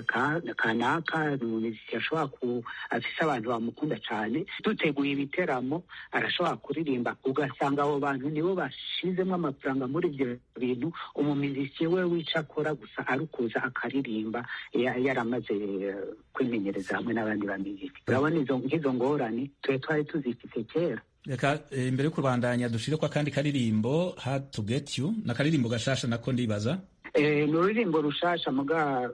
kanaka ni umumizisiye ashobora ku afise abantu bamukunda cane duteguye ibiteramo arashobora kuririmba ugasanga abo bantu nibo bashizemo amafaranga muri ivyo bintu umumizisiye we wica akora gusa ari ukuza akaririmba ya- yaramaze eh, kwimenyereza hamwe n'abandi bamiziki urabona izo nk'izo ngorane twe twari tuzifise kera reka eh, imbere yo kubandanya dushireko akandi karirimbo hard to get you na karirimbo gashasha nako ndibaza Eh, ni ururirimbo rushasha muga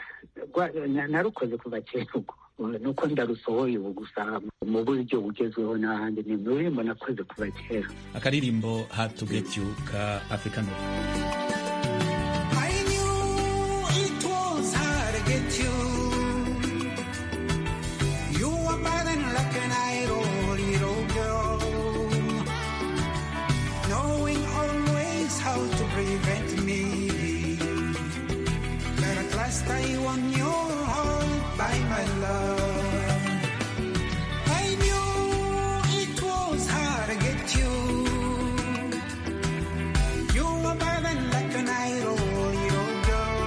rwa- na- narukoze kuva kera ubwo nuko ndarusohoye ubu gusa mu buryo bugezweho n'ahandi ni ururirimbo nakoze kuva kera akaririmbo hard to get you ka african Rock. I knew it was hard to get you. You were burning like an idol, little girl. Knowing always how to prevent me. But at last I won your heart by my love. I knew it was hard to get you. You were burning like an idol, little girl.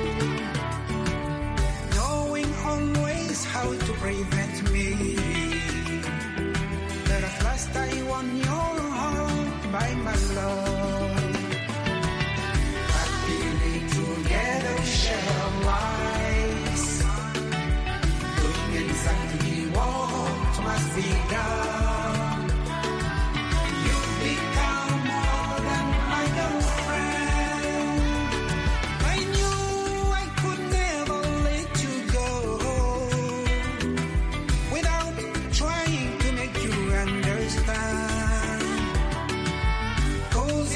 Knowing always how to prevent me. But at last I won your heart by my love. Happily together share lives. Doing exactly what must be done. You've become more than my girlfriend. I knew I could never let you go without trying to make you understand. 'Cause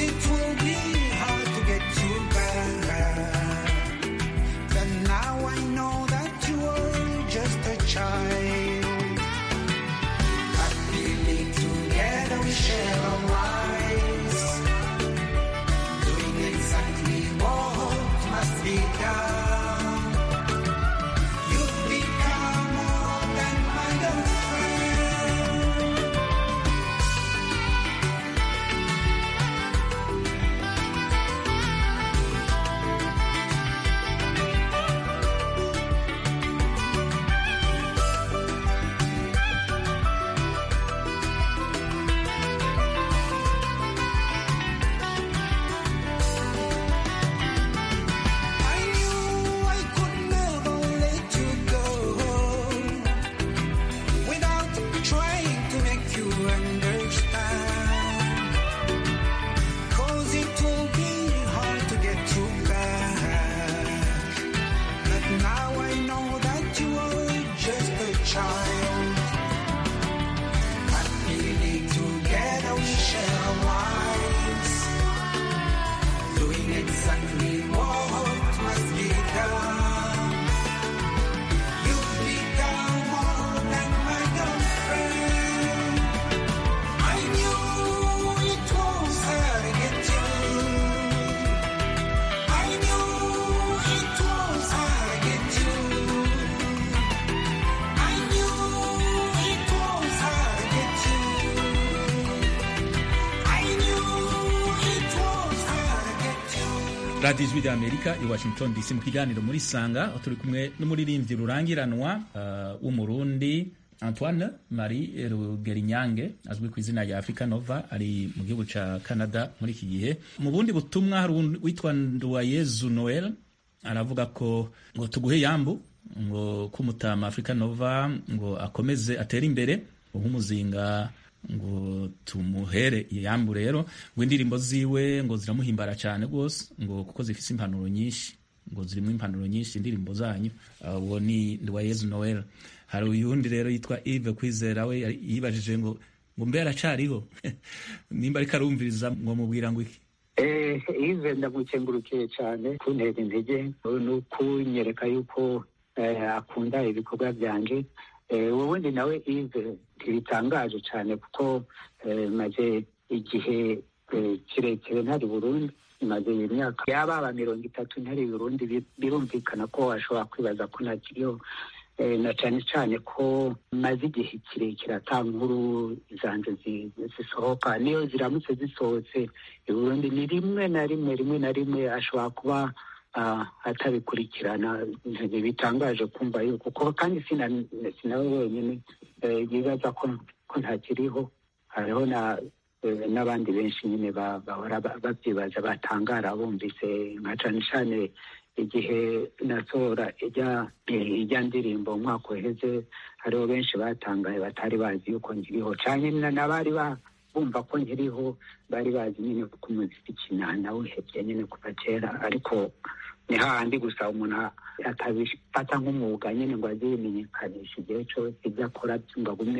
radiyo ijwi ry'amerika i washington dc mu kiganiro muri sanga aho turi kumwe n'umuririmbyi rurangiranwa uh, w'umurundi antoine marie rugerinyange azwi ku izina rya africa nova ari mu gihugu ca canada muri iki gihe mu bundi butumwa hari witwa nduwayezu noel aravuga ko ngo tuguhe yambu ngo kumutama africa nova ngo akomeze atere imbere nk'umuzinga ngo tumuhere yambu rero ngo indirimbo ziwe ngo ziramuhimbara cyane rwose ngo kuko zifite impanuro nyinshi ngo zirimo impanuro nyinshi indirimbo zanyu uwo uh, ni Nduwayezu Noel hari uyundi rero yitwa Yves Kwizera we yibajije ngo ngo mbe aracariho nimba ariko arumviriza ngo mubwira ngo iki eh Yves ndamukengurukiye cyane kuntera intege no kunyereka yuko eh, akunda ibikorwa byanje ubundi nawe Yves ntibitangaje cyane kuko maze igihe kirekire ntari Burundi maze imyaka yababa mirongo itatu ntari Burundi birumvikana ko washobora kwibaza ko ntakiriho na cyane cyane ko maze igihe kirekire ata nkuru zanje zisohoka niyo ziramutse zisohotse i Burundi ni rimwe na rimwe rimwe na rimwe ashobora kuba atabikurikirana bitangaje kumva yuko kuko kandi sinawe wenyine yibaza ko ntakiriho hariho n'abandi benshi nyine bahora babyibaza batangara bumvise nka cyane cyane igihe nasohora ijya ndirimbo umwaka uheze hariho benshi batangaye batari bazi yuko nkiriho cyane n'abari bumva ko nkiriho bari bazi nyine kuko umuziki nawuhebye nyine kuva kera ariko ni hahandi gusa umuntu atabifata nk'umwuga nyine ngo azibimenyekanisha igihe cyose ibyo akora byumva bumwe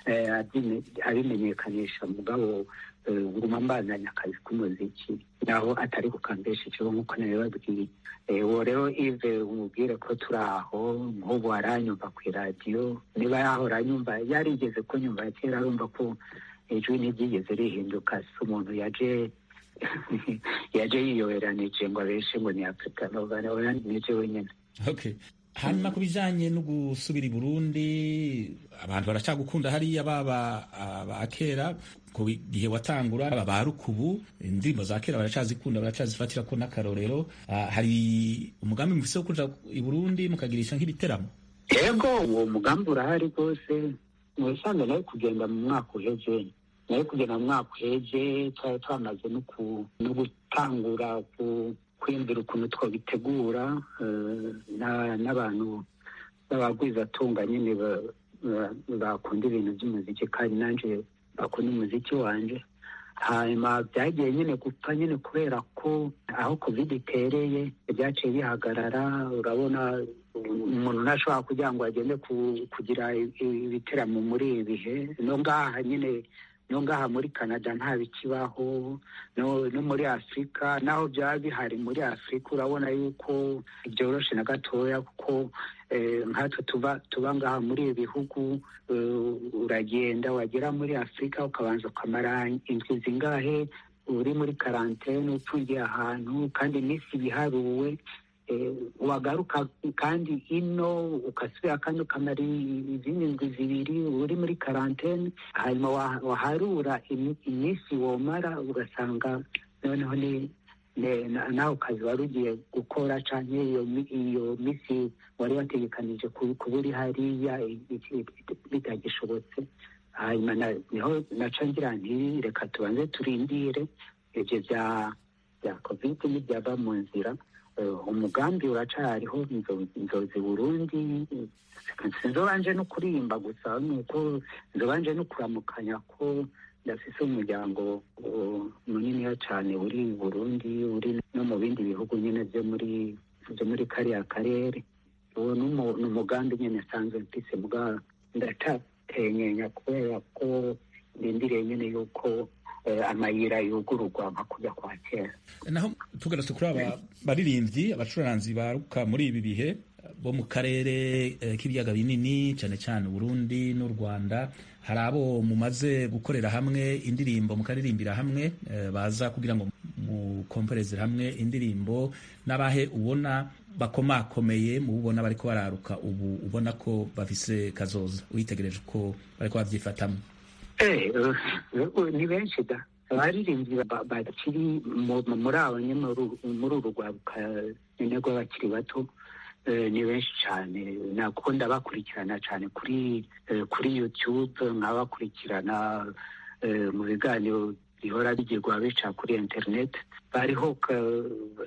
abimenyekanisha mugabo nguma mbandanya akazi k'umuziki naho atari kukambesha ikigo nk'uko nabibabwiye uwo rero ive umubwire ko turi aho nk'ubu aranyumva ku iradiyo niba yahora anyumva yarigeze kunyumva kera arumva ko ijwi ntiryigeze rihinduka si umuntu yaje yaje yiyoberanije ngo abeshe ngo ni afurika nova nije wenyine okay hanyuma ku bijanye no gusubira i burundi abantu baracagukunda hariya baba ba kera ku gihe watangura aba ba rukubu indirimbo za kera baracazikunda baracazifatira ko n'akarorero hari umugambi mufise wo kuja i burundi mukagirisha nk'ibiteramo yego uwo mugambi urahari rwose mu bisanzwe nawe kugenda mu mwaka uheze nawe kugenda mu mwaka uheze twari twamaze no gutangura kwiyumvira ukuntu twabitegura n'abantu b'abagwizatunga nyine bakunda ibintu by'umuziki kandi nanjye bakunda umuziki wanjye hanyuma byagiye nyine gupfa nyine kubera ko aho covid itereye byaciye bihagarara urabona umuntu ntashobora kugira ngo agende kugira ibiteramo muri ibi bihe no ngaha nyine no ngaha muri canada nta bikibaho no muri afurika naho byaba bihari muri afurika urabona yuko byoroshe na gatoya kuko nkatwe tuba tuba ngaha muri ibi bihugu uragenda wagera muri afurika ukabanza ukamara indwi zingahe uri muri karantene upfungiye ahantu kandi iminsi ibiharuwe wagaruka kandi ino ugasubira kandi ukamara izindi ndwi zibiri uri muri karantene hanyuma waharura iminsi womara ugasanga noneho ni nawe kazi wari ugiye gukora cyangwa iyo minsi wari wategekanije kuba uri hariya bitagishobotse hanyuma niho naca ngira nti reka tubanze turindire ibyo bya bya kovide n'ibyaba mu nzira umugambi uracariho inzozi burundi sinzobanje no kuririmba gusa nuko nzobanje no kuramukanya ko ndafise umuryango muniniya cyane uri burundi uri no mu bindi bihugu nyine byo muri byo muri kariya karere uwo ni umugambi nyine asanzwe mfise mbwa ndacatenyenya kubera ko ndindiriye nyine yuko amayira yugururwa nka kujya kwa kera naho tugarutse kuri aba baririmbyi abacuranzi baruka muri ibi bihe bo mu karere k'ibiyaga binini cyane cyane Burundi n'u Rwanda hari abo mumaze gukorera hamwe indirimbo mukaririmbira hamwe baza kugira ngo mukompereze hamwe indirimbo n'abahe ubona bakomakomeye mu ubona bariko bararuka ubu ubona ko bafise kazoza witegereje uko bariko babyifatamo ni benshi da abaririmbyi ba- bakiri mu- muri abo nyine muri- muri uru rwabuka nyine rw'abakiri bato eh, ni benshi cyane nakunda bakurikirana cyane kuri eh, kuri youtube nkabakurikirana eh, mu biganiro bihora bigirwa bica kuri internet bariho ka-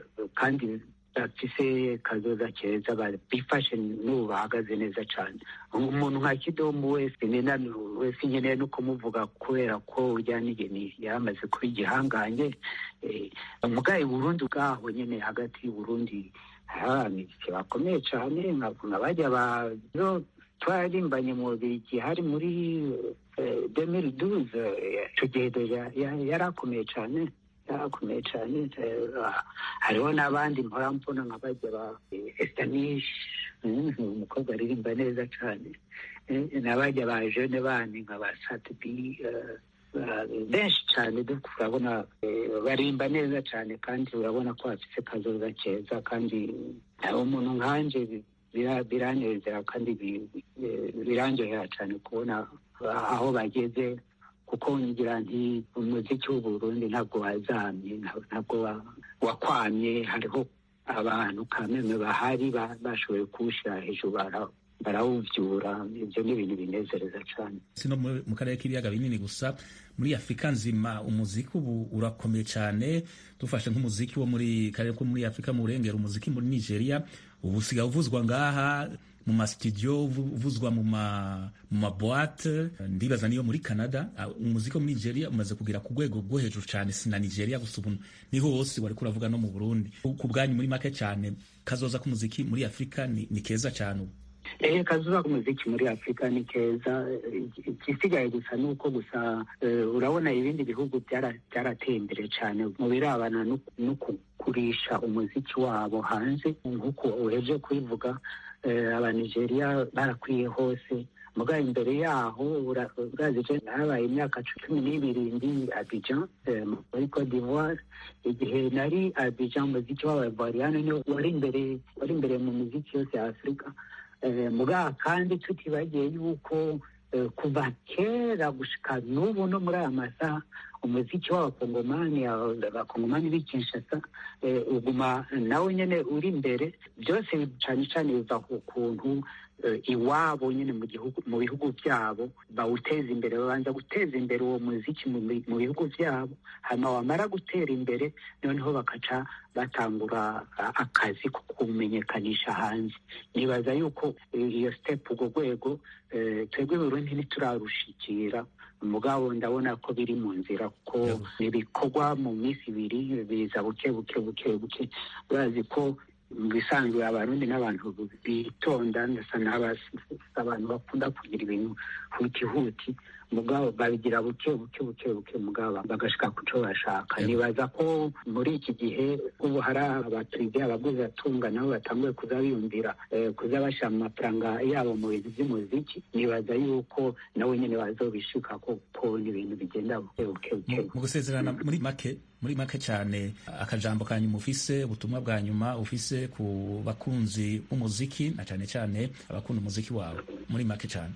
kandi bafise kazoza keza ba- bifashe n'ubu bahagaze neza cyane umuntu nka kidomu wese nina wese nkeneye no kumuvuga kubera ko urya nigeni yamaze kuba igihangange eh, mugaye burundi bwaho nyine hagati y'uburundi hari abamiziki bakomeye cyane nka nka bajya ba zo twararimbanye mu bigi hari muri demiri duze icyo gihe deja ya- yari akomeye cyane yarakomeye cyane eh, hariho n'abandi mpora mbona nka bajya ba esitanishi umukobwa aririmba neza cyane Eh, n'abajya ba jene bandi nka ba satibi eh, ba- benshi cyane duk- urabona eh, barimba neza cyane kandi urabona ko bafite kazoza keza kandi eh, umuntu nkanje bi- bira- biranezera kandi bi- eh, biranjohera cyane kubona aho bageze kuko ngira nti umuziki w'uburundi ntabwo wazamye nta- ntabwo wa- wakwamye hariho abantu kameme bahari ba- bashoboye kuwushyira hejuru bara- barawuvyura ibyo ni ibintu binezereza cyane si no mu mu karere k'ibiyaga binini gusa muri afurika nzima umuziki ubu urakomeye cyane dufashe nk'umuziki wo muri karere ko muri afurika mu burengero umuziki muri nigeria ubu usigaye uvuzwa ngaha mu masitudiyo uvu- uvuzwa mu ma mu maboate ndibaza niyo muri canada Ah, umuziki wo muri nigeria umaze kugera ku rwego rwo hejuru cyane si na nigeria gusa ubu niho hose wari kuravuga no mu burundi ku bwanyu muri make cyane kazoza k'umuziki muri afurika ni, ni keza cyane ubu Eh, kazuba k'umuziki muri afurika ni keza Eh, igisigaye gusa ni uko gusa eh, urabona ibindi bihugu byara- byarateye imbere cyane mu birabana no no kugurisha umuziki wabo hanze nk'uko uheje kubivuga eh, abanigeriya barakwiye hose muga imbere yaho ura- urazi je nabaye imyaka cumi n'ibiri ndi abijan eh, muri cote d'ivoire igihe nari abijan umuziki w'abavariyane niwo wari imbere wari imbere mu muziki yose ya afurika Eh, muga kandi tutibagiye yuko eh, kuva kera gushika n'ubu no muri aya masaha umuziki w'abakongomani aba- abakongomani b'i kinshasa eh, uguma nawe nyene uri imbere byose cane cane biva ku kuntu eh, iwabo nyine mu gihugu mu bihugu byabo bawuteza imbere babanza guteza imbere uwo muziki mu bi- mu bihugu byabo hanyuma wamara gutera imbere noneho bakaca batangura a- akazi ko kumenyekanisha hanze nibaza yuko eh, iyo step urwo rwego eh, twebwe Burundi ntiturarushikira mugabo ndabona ko biri mu nzira kuko Yego. ibikorwa mu minsi ibiri biza buke buke buke buke urazi ko mu bisanzwe abarundi n'abantu bitonda ndasa n'abas- abantu bakunda kugira ibintu huti huti mugabo babigira buke buke buke buke mugabo bagashika ku cyo bashaka Yego. nibaza ko muri iki gihe ubu hari abaturage abaguzi atunga nabo batanguye kuza biyumvira eh, kuza bashyira amafaranga yabo mu bintu by'umuziki nibaza yuko nawe nyine bazobishika kuko ni ibintu bigenda buke buke buke mu mu gusezerana muri make muri make cyane akajambo ka nyuma ufise ubutumwa bwa nyuma ufise ku bakunzi b'umuziki na cyane cyane abakunda umuziki wawe muri make cyane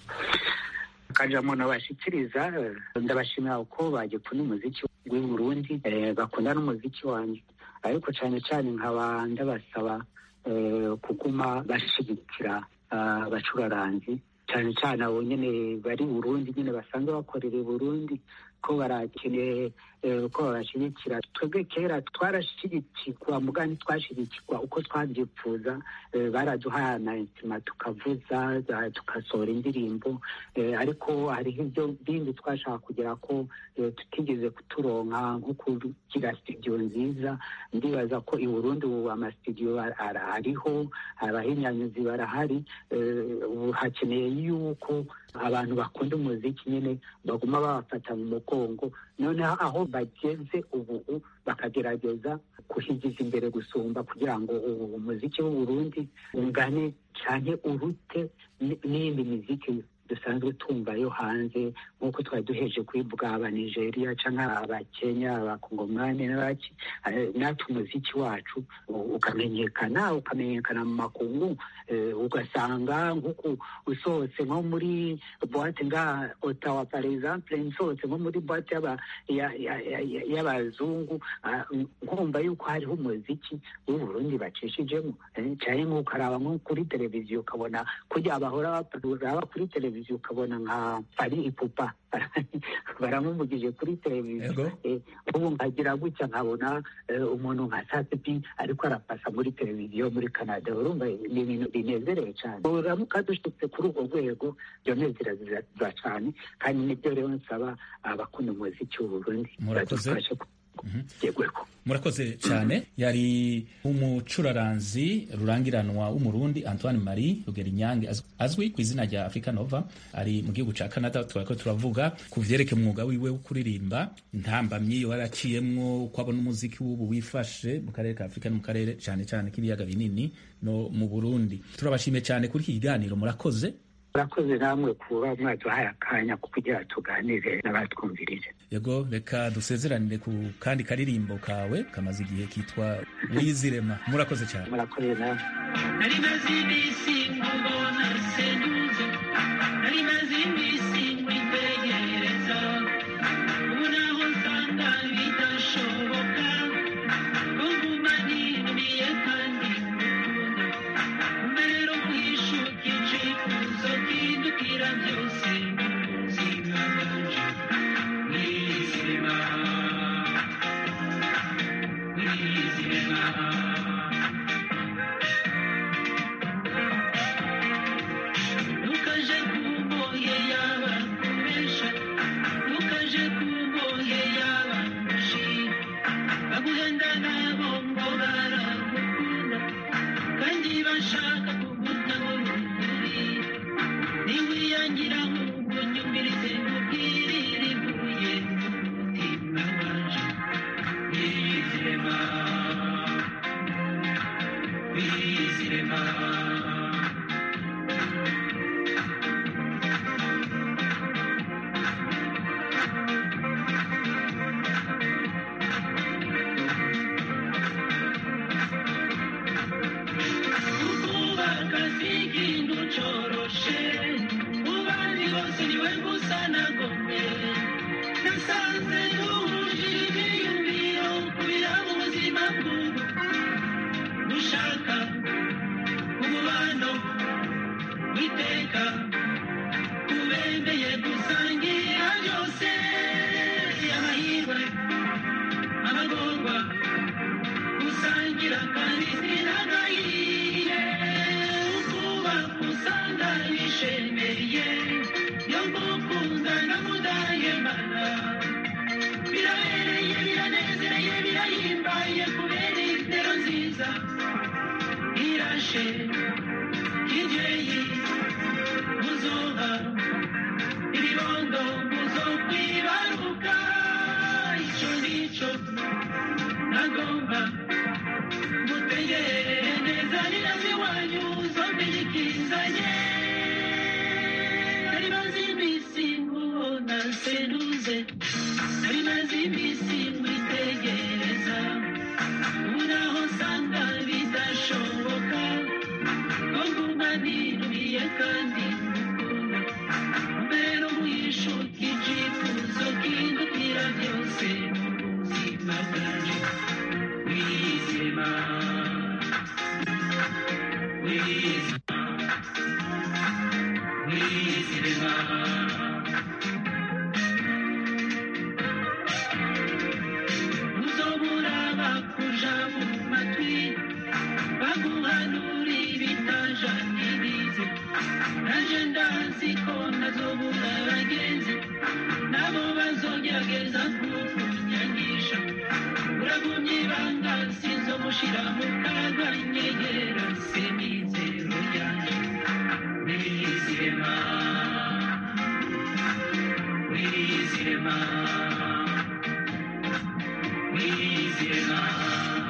akajambo nabashikiriza eh, ndabashimira uko bagikunda umuziki w'i Burundi eh, bakunda n'umuziki wanjye ariko cyane cyane nkaba ndabasaba eh, kuguma bashigikira ah, abacuraranzi cyane cyane abo nyine bari i Burundi nyine basanzwe bakorera i Burundi ko barakeneye eh, ko babashyigikira twebwe kera twarashyigikirwa mugani twashyigikirwa uko twabyipfuza eh, baraduhaye amaintima tukavuza za- tugasohora indirimbo eh, ariko hariho ibyo bindi twashaka kugira ko eh, tutigeze kuturonka nko kugira studio nziza ndibaza ko i Burundi ubu amasitudiyo ar- ar- ariho abahinyanyuzi barahari eh, ubu hakeneye yuko abantu bakunda umuziki nyine baguma babafata mu mugongo noneho aho bageze ubu bakagerageza kuhigiza imbere gusumba kugira ngo ubu umuziki w'u Burundi ungane cyane urute n- n'iyindi miziki dusanzwe tumva yo hanze nk'uko twari duheje kubivuga aba nigeria cyangwa abakenya abakongomani n'abaki eh, natwe umuziki wacu u- ukamenyekana ukamenyekana mu makungu eh, ugasanga nk'uku usohotse nko muri boite nga otawa par exemple nsohotse nko muri boite y'aba- ya- ya- ya- ya- y'abazungu ah, nkumva yuko hariho umuziki w'uburundi bacishijemo eh, cyane nk'uko araba nko kuri televiziyo ukabona kujya bahora uraba kuri televiziyo ukabona nka fari ipupa baramumugije kuri televiziyo Yego. Eh, ubu nkagira gutya nkabona eh, umuntu nka satipi ariko arapasa muri televiziyo muri canada urumva ni ibintu binezereye cyane uramuka dushitse kuri urwo rwego byonezera cyane kandi nibyo rero nsaba abakunda umuziki w'uburundi Murakoze. badufashe kugegweko murakoze cyane yari umucuraranzi rurangiranwa w'umurundi antoine marie rugerinyange az- azwi ku izina rya africa nova ari mu gihugu ca canada turako turavuga ku vyerekeye umwuga wiwe wo kuririmba intambamyi yo yaraciyemwo uko abona umuziki w'ubu wifashe mu karere ka afurika no mu karere cane cane k'ibiyaga binini no mu burundi turabashimiye cyane kuri iki kiganiro murakoze murakoze namwe kuba mwaduhaye akanya ko kugira tuganire n'abatwumvirije yego reka dusezeranire ku kandi karirimbo kawe kamaze igihe kitwa wizirema murakoze cyane murakoze namwe nari maze iminsi nkubona senyuze nari maze iminsi mwitegereza ubu naho nsanga bidashoboka ko nguma ninumiye kandi ngukunda mbere no kwishuka icifuzo kindukira byose mu buzima bwanje mwizirema mwizirema ntukaje kumbohe yaba kubesha ntukaje kumbohe yaba gushira baguhenda nabo ngo baragukunda kandi bashaka kugutabona ukuri niwiyangira nk'ubwo nyumvirize nkubwirire ivuye mu mutima wanje wizirema wizirema kubaka si ikintu coroshe mu bandi bose niwe gusa nagomwe nasanze duhuje ibyiyumviro kubira mu buzima bw'ubu gushaka umubano witeka kubembeye gusangira byose amahirwe amagorwa gusangira kandi sinagahiye ukubaka usanga bishemeye yo gukunda na mudahemana birabereye biranezereye birahimbaye kubera intero nziza irashe kibyeyi muzoba ibibondo muzokwibaruka icyo nicyo nagomba mutegere neza nirazi wanyu zombiyikizanye nari maze iminsi nkubona senuze nari maze iminsi mwitegereza ubu naho nsanga bidashoboka ko nguma ninumiye kandi ngukunda mbere no mwishuka icifuzo kindutira byose mu buzima bwanje wizima wizima wizima uzobura bakuja mu matwi baguhanura ibitajanirize naje ndazi ko ntazobura abagenzi nabo bazogerageza kukunyangisha uragumye ibanga sinzomushira mu kaga nyegera semizero yanje wizirema wizirema wizirema